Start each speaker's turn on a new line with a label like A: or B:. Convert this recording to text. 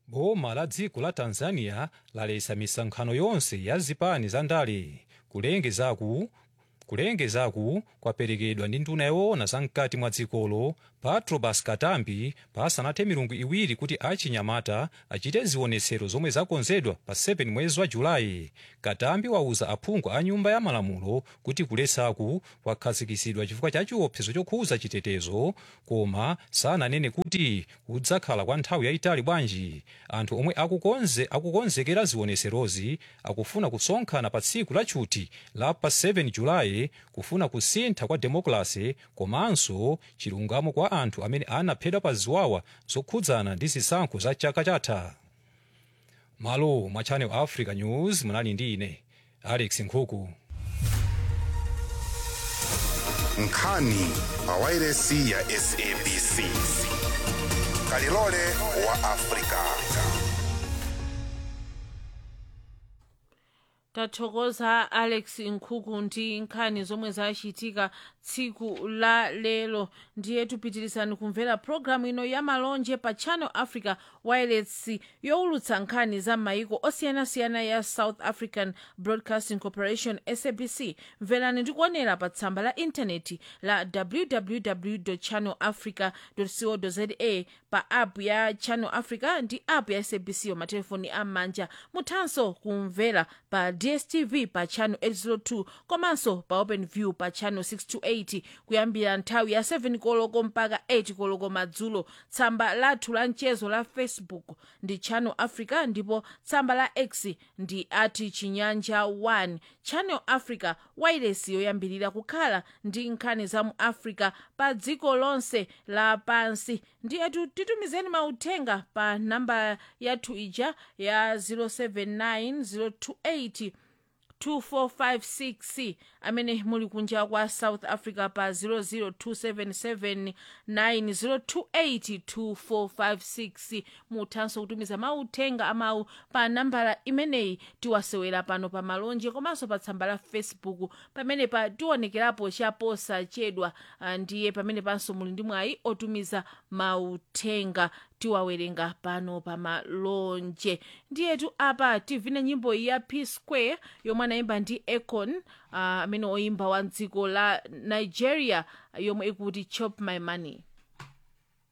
A: boma la dziko la tanzania lalesa misonkhano yonse ya zipani za ndale kulengezaku kulengezaku kwaperekedwa ndi nduna yoona zamkati mwa dzikolo patrobas katambi pasanathe milungu iwiri kuti achinyamata achite zionetsero zomwe zakonzedwa pa 7 mwezi wa julayi katambi wauza aphungu a nyumba ya malamulo kuti kulesaku kwakhazikitsidwa chifukwa cha chiopsezo chokhuza chitetezo koma sananene kuti kudzakhala kwa nthawi yayitali bwanji anthu omwe akukonze akukonzekera zionetserozi akufuna kusonkhana pa tsiku la chuti la pa 7 julayi kufuna kusintha kwa demokrasi komanso chilungamo kwa anthu amene anaphedwa pa ziwawa zokhudzana ndi zisankho za chaka chatha malo mwa channel africa news munali ndi ine alex nkhuku
B: nkhani pa wairesi ya sabc kalilole wa afrika
C: tathokoza alex nkhuku ndi nkhani zomwe zachitika tsiku la lero ndiye tupitirizani kumvera pologalamu ino ya malonje pa channel africa wireless yowulutsa nkhani za maiko osiyanasiyana ya south african broadcasting corporation sabc mverani ndikuonera pa tsamba la intaneti la www channel africa co za pa app ya channel africa ndi app ya sabc yomatelefoni am'manja muthanso kumvera pa dstv pa channel 802 komanso pa openview pa channel 628 kuyambira nthawi ya 7 koloko mpaka 8 koloko madzulo tsamba lathu la mchezo la facebook ndi channel africa ndipo tsamba la x ndi ati chinyanja 1 channel africa wireless yoyambirira kukhala ndi nkhani za mu africa pa dziko lonse lapansi ndiyetu titumizeni mauthenga pa namba yathu ija ya 079 028 2456 amene muli kunja kwa south africa pa 0027790282456 muthanso kutumiza mauthenga amawu pa nambala imeneyi tiwasewera pano pa malonje komanso pa tsamba la facebook pamene pa tionekerapo chaposachedwa ah, ndiye pamene panso muli ndi mwayi otumiza mauthenga tiwawerenga pano pa malonje ndiyetu apa tivine nyimbo ya p square yomwe anayimba ndi akon amene uh, oyimba wa dziko la nigeria yomwe ikuti chop my money